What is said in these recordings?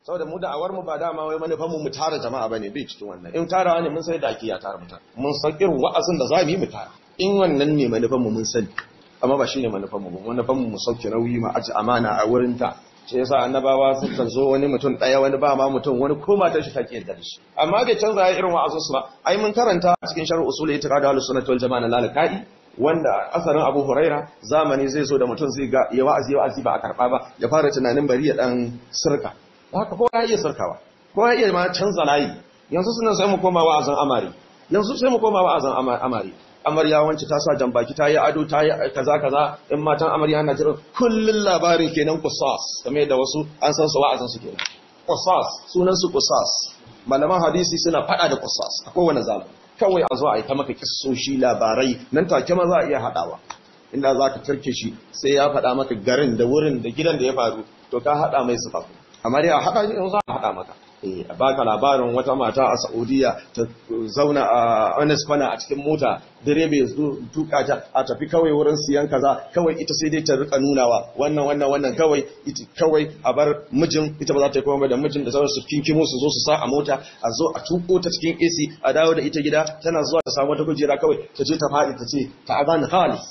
saboda mu da'awar mu ba dama wai manufan mu mu tara jama'a bane bai cikin wannan in tarawa ne mun sai da ake ya tara mutane mun san irin wa'azin da zamu yi mu tara in wannan ne manufan mu mun sani amma ba shine manufan mu manufan mu mu sauke nauyi ma aji amana a wurin ta shi yasa annabawa sukan zo wani mutum daya wani ba ma mutum wani ko matar shi take yarda da shi amma bai canza ya irin wa'azin su ba ai mun karanta a cikin sharh usul itiqad ahlus sunnah wal jamaa na lalkai wanda asarin Abu Huraira zamani zai zo da mutum zai ga ya wa'azi wa'azi ba a karba ba ya fara tunanin bari ya dan sirka haka kowa ya iya sirkawa kowa ya iya ma canza layi yanzu sunan sai mu koma wa'azin amari yanzu sai mu koma wa'azin amari amarya wance ta sa jambaki ta yi ado ta yi kaza kaza in matan amarya na jiran kullun labarin kenan kusas kamar da wasu an san su wa'azin su kenan kusas sunan su kusas malaman hadisi suna fada da kusas a kowane zamani kawai a zo a yi ta maka kissoshi labarai nan take ma za a iya hadawa inda za ka turke shi sai ya faɗa maka garin da wurin da gidan da ya faru to ka haɗa mai sufa amma dai a haɗa shi za a haɗa maka a baka labarin wata mata a Saudiya ta zauna a Honest Kwana a cikin mota direba ya zo tuka ta a tafi kawai wurin siyan kaza kawai ita sai dai ta rika nunawa wannan wannan wannan kawai ita kawai a bar mijin ita ba za ta yi komai da mijin da sauransu kinkimo su zo su sa a mota a zo a tuko ta cikin AC a dawo da ita gida tana zuwa ta samu wata kujera kawai ta je ta faɗi ta ce ta azan halis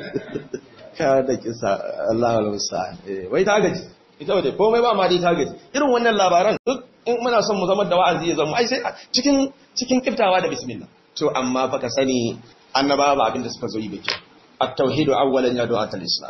ka da kisa Allah al-musa wai ta gaji ita waje komai ba ma dai ta gaji irin wannan labaran duk in muna son mu zama da wa'azi ya zama ai sai cikin cikin kiftawa da bismillah to amma fa ka sani annabawa ba abin da suka zo yi bake at-tauhidu awwalan ya du'a al-islam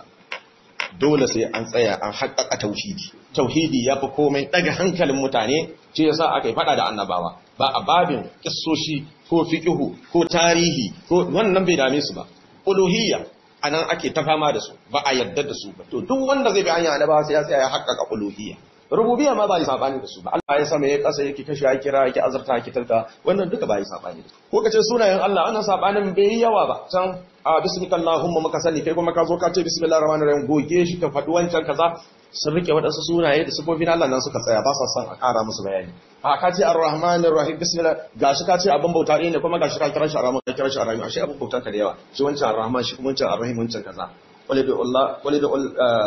dole sai an tsaya an haƙƙaƙa tauhidi tauhidi yafi komai daga hankalin mutane ce yasa aka yi fada da annabawa ba a babin kissoshi ko fiqhu ko tarihi ko wannan bai dame su ba uluhiyya anan ake ta fama da su ba a yarda da su ba to duk wanda zai bi hanya annabawa sai ya tsaya ya haƙƙaƙa uluhiyya rububiyya ma ba yi sabani da su ba Allah ya sama ya kasa yake kashi ya kira yake azurta yake tarka wannan duka ba yi sabani da su ko kace sunayen Allah ana sabanin bai yi yawa ba can a bismika Allahumma maka sani kai kuma ka zo ka ce bismillahir rahmanir rahim goge shi ka faɗi wancan kaza sun rike waɗansu sunaye da sifofin Allah nan suka tsaya ba sa son a ƙara musu bayani a ka ce ar-rahmanir rahim bismillah gashi ka ce abin bauta ne kuma gashi ka kira shi ar-rahman ka kira shi ar-rahim ashe abin bautan ka da yawa shi wancan ar-rahman shi kuma wancan ar-rahim wancan kaza ولدعوا الله ولدعوا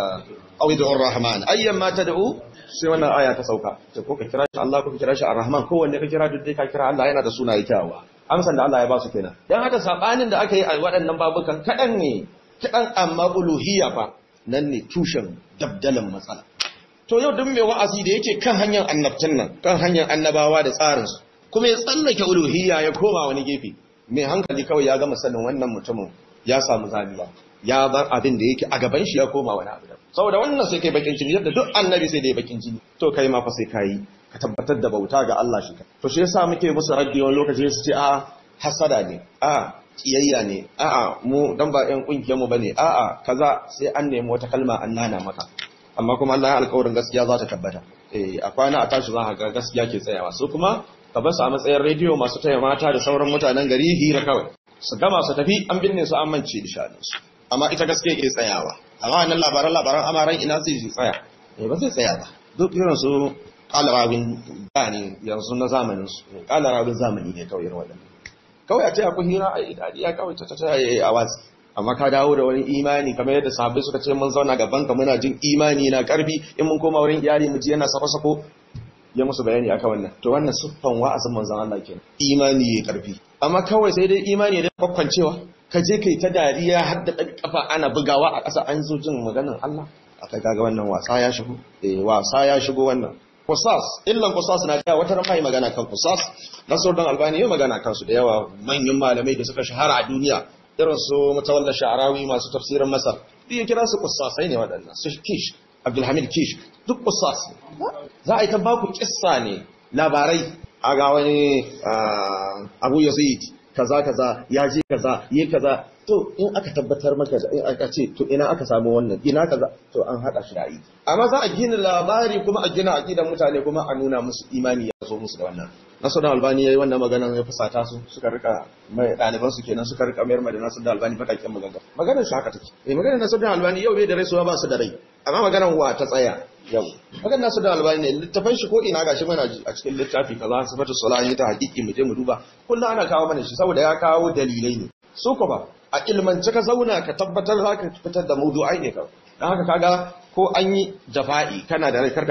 أو يدعوا الرحمن أيا ما تدعو sai wannan aya ta sauka to ko ka kira shi Allah ko ka kira shi Ar-Rahman ko wanne ka kira duk dai ka kira Allah yana da sunaye kyawawa amsan da Allah ya ba su kenan dan haka sabanin da aka yi a waɗannan babukan kadan ne kadan amma uluhiyya fa nan ne tushen dabdalan matsala to yau duk mai wa'azi da yake kan hanyar annabcin nan kan hanyar annabawa da tsarin su kuma ya tsallake uluhiyya ya koma wani gefe mai hankali kawai ya gama sanin wannan mutumin ya samu zamiya ya bar abin da yake a gaban shi ya koma wani abu saboda wannan sai kai bakin jini yadda duk annabi sai dai bakin jini to kai ma fa sai kai ka tabbatar da bauta ga Allah shi to shi yasa muke musu raddi wani lokaci su ce a hasada ne a kiyayya ne a a mu dan ba ɗan kungiyar mu bane a a kaza sai an nemi wata kalma an nana maka amma kuma Allah ya alƙawarin gaskiya za ta tabbata eh a kwana a tashi za ka ga gaskiya ke tsayawa su kuma ka bar su a matsayin rediyo masu taya mata da sauran mutanen gari hira kawai su gama su tafi an binne su an mance da shaninsu amma ita gaske ke tsayawa amma wannan labaran labaran amaran ina zai tsaya eh ba zai tsaya ba duk irin su kalarabin gani yanzu na zamanin su kalarabin zamani ne kawai irin waɗannan kawai a ce akwai hira a idadiya kawai ta ta a watsi amma ka dawo da wani imani kamar yadda sahabbai suka ce mun zauna gaban ka muna jin imani na karfi in mun koma wurin iyali mu ji yana sako-sako ya musu bayani aka wannan to wannan siffan wa'azin manzon Allah kenan imani ya karfi amma kawai sai dai imani da kwakwancewa ka je kai ta dariya har da kafa ana bugawa a ƙasa an zo jin maganar Allah aka kaga wannan wasa ya shigo eh wasa ya shigo wannan kusas illan kusas na da wata ran magana kan kusas nasar dan albani ya magana kan su da yawa manyan malamai da suka shahara a duniya irin su mutawalla sha'arawi masu tafsirin masar duk ya kira su kusasai ne waɗannan su kish abdulhamid kish duk kusas za a yi ta baku kissa ne labarai a ga wani abu yazid kaza kaza ya je kaza yi kaza to in aka tabbatar maka da in aka ce to ina aka samu wannan ina kaza to an hada shi da aiki amma za a gina labari kuma a gina aqidan mutane kuma a nuna musu imani ya zo musu da wannan nasu da albani yayi wannan magana ya fusata su suka rika mai daliban su kenan suka rika mayar da nasu da albani bakakken magana maganar shi haka take eh maganar nasu da albani yau bai da rai su ba su da rai amma maganar wa ta tsaya yau maganar nasu da albani ne littafin shi ko ina gashi mana a cikin littafi kaza sifatu salahi ta hakiki mu je mu duba kullu ana kawo mana shi saboda ya kawo dalilai ne su ko ba a ilmance ka zauna ka tabbatar za ka fitar da mawdu'ai ne kawai don haka kaga ko an yi jafa'i kana da rai karka damu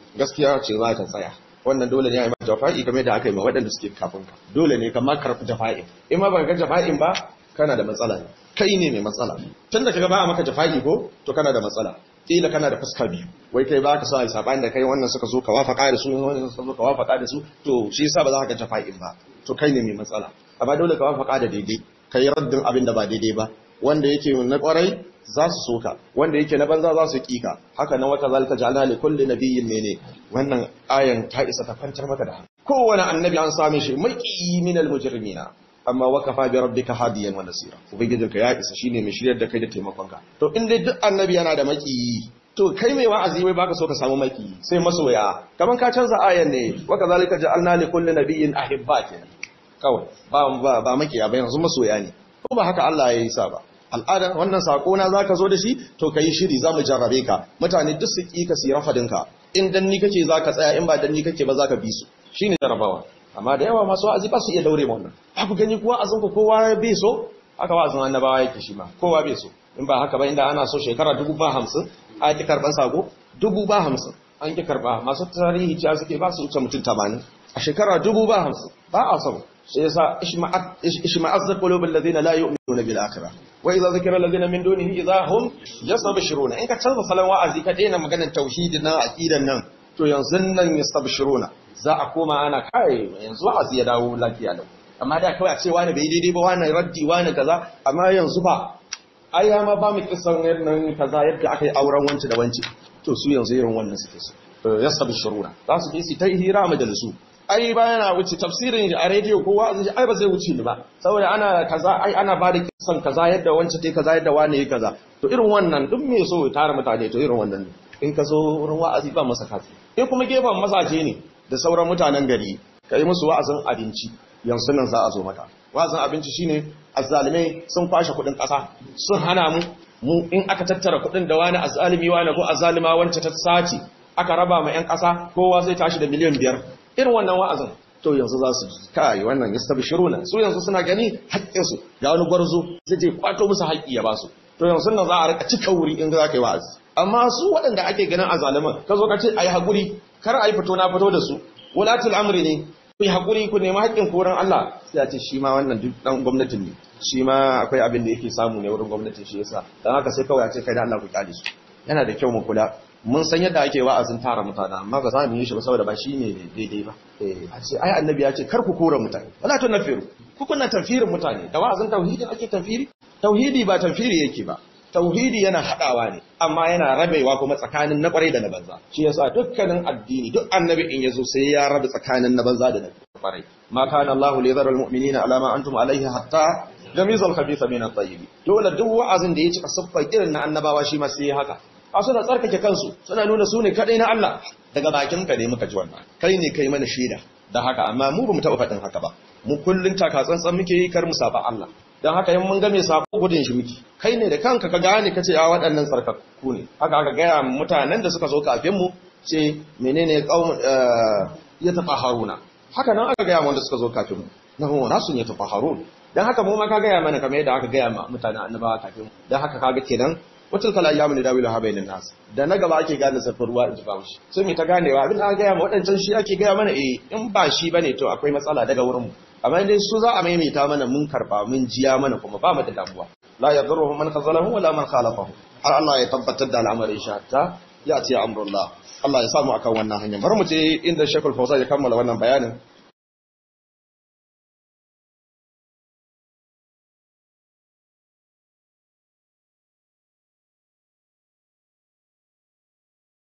gaskiya ce za ta tsaya wannan dole ne a yi mata jafa'i game da aka yi ma waɗanda suke kafin ka dole ne ka karfi jafa'in in ma ban ga jafa'in ba kana da matsala ne kai ne mai matsala tun da kaga ba a maka jafa'i ko to kana da matsala kila kana da fuska biyu wai kai ba ka sa sabani da kai wannan suka zo ka wafaka da su wannan suka zo ka wafaka da su to shi yasa ba za ka jafa'in ba to kai ne mai matsala amma dole ka wafaka da daidai kai raddin abin da ba daidai ba wanda yake na kwarai za su soka wanda yake na banza za su kika haka nan wata zalika ja'alna li kulli nabiyyin mene wannan ayan ta isa ta kwantar maka da kowane annabi an same shi maki minal mujrimina amma wakafa bi rabbika hadiyan wa nasira ubangijinka ya isa shine mai shiryar da kai da taimakonka to in dai duk annabi yana da maki to kai mai wa'azi wai baka so ka samu maki sai masoya kaman ka canza ayan ne wa kazalika ja'alna li kulli nabiyyin ahibba kenan kawai ba ba ba makiya ba yanzu masoya ne ko ba haka Allah ya yi sa ba al'ada wannan sako na zaka zo da shi to kai shiri zamu jarrabe ka mutane duk su ki ka sira fadinka in dan ni kake zaka tsaya in ba dan ni kake ba zaka bi su shine jarrabawa amma da yawa masu wa'azi ba su iya daure wannan ku gani kuwa azin ku kowa bai so haka wa'azin annabawa yake shi ma kowa bai so in ba haka ba inda ana so shekara dubu ba hamsin a ki karban sako dubu ba hamsin an ki karba masu tarihi ciya suke ba su wuce mutum tamanin a shekara dubu ba hamsin ba a son sai yasa ishma'azzar qulubul ladina la yu'minuna bil akhirah wa idza zikra alladhina min dunihi idza hum yastabshiruna in ka canza salon wa'azi ka daina maganar tauhidin nan aqidan nan to yanzu nan yastabshiruna za a koma ana kai yanzu wa'azi ya dawo lafiya lau amma da kawai a ce wani bai daidai ba wani raddi wani kaza amma yanzu ba ai ya ma ba mu kisan nan kaza yadda aka yi auren wance da wance to su yanzu irin wannan suke so yastabshiruna za su je su ta hira majalisu ai ba yana wuce tafsirin a rediyo ko wa'azi ai ba zai wuce ni ba saboda ana kaza ai ana ba da kisan kaza yadda wance tai kaza yadda wani ya kaza to irin wannan duk me so ya tara mutane to irin wannan ne in ka zo wurin wa'azi ba masa kafi in kuma gefen mazaje ne da sauran mutanen gari ka yi musu wa'azin abinci yanzu nan za a zo maka wa'azin abinci shine azzalimai sun kwashe kuɗin ƙasa sun hana mu mu in aka tattara kuɗin da wani azzalimi wani ko azzalima wance ta sace aka raba ma 'yan ƙasa kowa zai tashi da miliyan biyar irin wannan wa'azin to yanzu za su kai wannan yastabshiruna su yanzu suna gani haƙƙinsu ga wani gwarzo zai je kwato musu haƙƙi ya basu to yanzu nan za a rika cika wuri in za ka yi wa'azi amma su waɗanda ake ganin azaliman ka zo ka ce ayi haƙuri kar a yi fito na fito da su wulatul amri ne ku yi haƙuri ku nemi haƙƙin koran Allah sai a ce shi ma wannan duk ɗan gwamnatin ne shi ma akwai abin da yake samu ne wurin gwamnatin shi yasa don haka sai kawai a ce kai da Allah ku kyale su yana da kyau mu kula mun san yadda ake wa'azin tara mutane amma ba za mu yi shi ba saboda ba shi ne daidai ba a ce ai annabi ya ce kar ku kora mutane wala to nafiru ku kunna tanfirin mutane da wa'azin tauhidi ake tanfiri tauhidi ba tanfiri yake ba tauhidi yana hadawa ne amma yana rabewa kuma tsakanin na kwarai da na banza shi yasa dukkanin addini duk annabi in yazo sai ya rabe tsakanin na banza da na kwarai ma kana Allah li yadhara almu'minina ala ma antum alayhi hatta yamiza al-khabitha min at-tayyib dole duk wa'azin da ya cika siffar irin na annabawa shi ma sai ya haka a suna tsarkake kansu suna nuna su ne kadai na Allah daga bakin ka ne muka ji wannan kai ne kai mana shaida da haka amma mu bamu taɓa faɗin haka ba mu kullun taka tsantsan muke yi kar mu saba Allah dan haka in mun ga mai sako gudun shi muke kai ne da kanka ka gane kace a waɗannan tsarkakku ne haka aka gaya mutanen da suka zo kafin mu ce menene qaum ya tafaharuna haka nan aka gaya wanda suka zo kafin mu nahu nasun ya tafaharun dan haka mu ma ka gaya mana kamar yadda aka gaya ma mutanen annabawa kafin mu dan haka kaga kenan wacin kala ya muni dawilu ha bainin nas da na gaba ake gane zafin ruwa in ji ba shi sai mu ta ganewa abin da aka gaya ma waɗancan shi ake gaya mana eh in ba shi bane to akwai matsala daga wurin mu amma dai su za a maimaita mana mun karba mun jiya mana kuma ba mu da damuwa la yadurruhum man khazalahu wala man khalafahu har Allah ya tabbatar da al'amarin shi hatta ya ce amrullah Allah ya samu akan wannan hanya bar mu je inda Sheikhul Fawzan ya kammala wannan bayanin